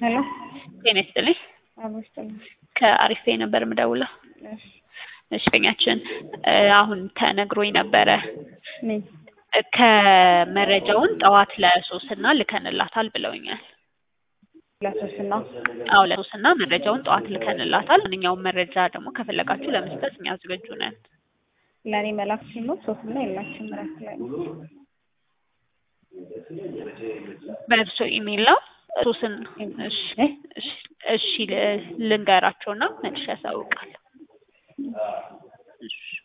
ሄሎ ጤና ይስጥልኝ። አቦስጥልኝ። ከአሪፍ ፔይ ነበር የምደውለው። እሺ እሺ በኛችን አሁን ተነግሮኝ ነበረ ምን ከመረጃውን ጠዋት ለሶስና ልከንላታል ብለውኛል። ለሶስና አዎ ለሶስና መረጃውን ጠዋት ልከንላታል። ማንኛውም መረጃ ደግሞ ከፈለጋችሁ ለመስጠት እኛ ዝግጁ ነን። ለእኔ መላክ ሲል ነው ሶስና የላችም እረፍት ላይ ነው። በእርሶ ኢሜል ነው ሶስን እሺ እ? እሺ እሺ ል- ልንገራቸውና መልሼ ያሳውቃል። እሺ